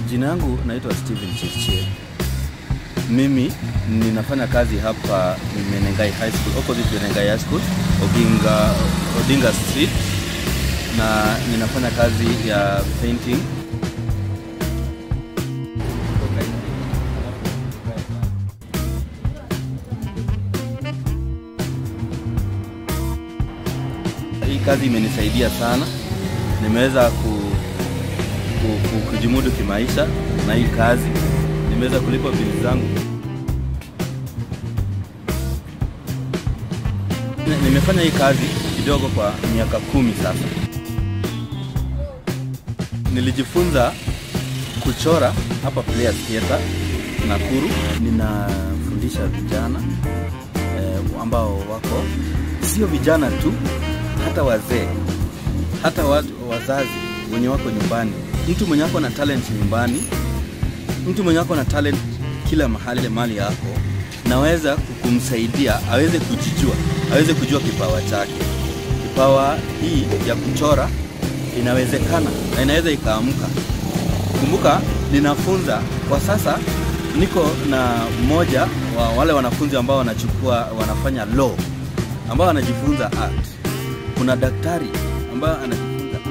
Jina yangu naitwa Steven Chirchir. Mimi ninafanya kazi hapa Menengai High School, opposite Menengai High School, Odinga, Odinga Street na ninafanya kazi ya painting. Hii kazi imenisaidia sana, nimeweza ku, ku, ku, kujimudu kimaisha na hii kazi, nimeweza kulipa bili zangu. Ni- Nimefanya hii kazi kidogo kwa miaka kumi sasa. Nilijifunza kuchora hapa Players Theatre Nakuru. Ninafundisha vijana eh, ambao wako sio vijana tu, hata wazee, hata watu, wazazi wenye wako nyumbani. Mtu mwenye wako na talent nyumbani, mtu mwenye wako na talent kila mahali mali yako, naweza kumsaidia aweze kujijua, aweze kujua kipawa chake. Kipawa hii ya kuchora inawezekana na inaweza ikaamka. Kumbuka ninafunza kwa sasa, niko na mmoja wa wale wanafunzi ambao wanachukua wanafanya law, ambao wanajifunza art. Kuna daktari ambaye anajifunza art.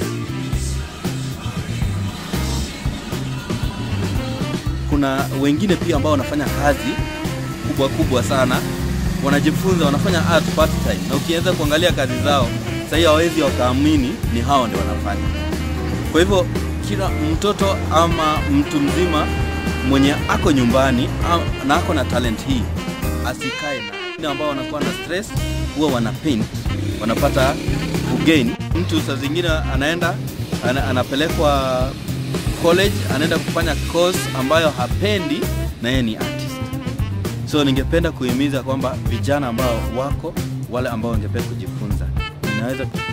Kuna wengine pia ambao wanafanya kazi kubwa kubwa sana, wanajifunza wanafanya art part time, na ukiweza kuangalia kazi zao sahii hawawezi wakaamini ni hao ndio wanafanya. Kwa hivyo kila mtoto ama mtu mzima mwenye ako nyumbani am- na ako na talent hii asikae na wengine ambao wanakuwa na stress, huwa wana paint, wanapata kugain. Mtu saa zingine anaenda ana, anapelekwa college, anaenda kufanya course ambayo hapendi na yeye ni artist. So ningependa kuhimiza kwamba vijana ambao wako wale ambao wangependa kujifunza, ninaweza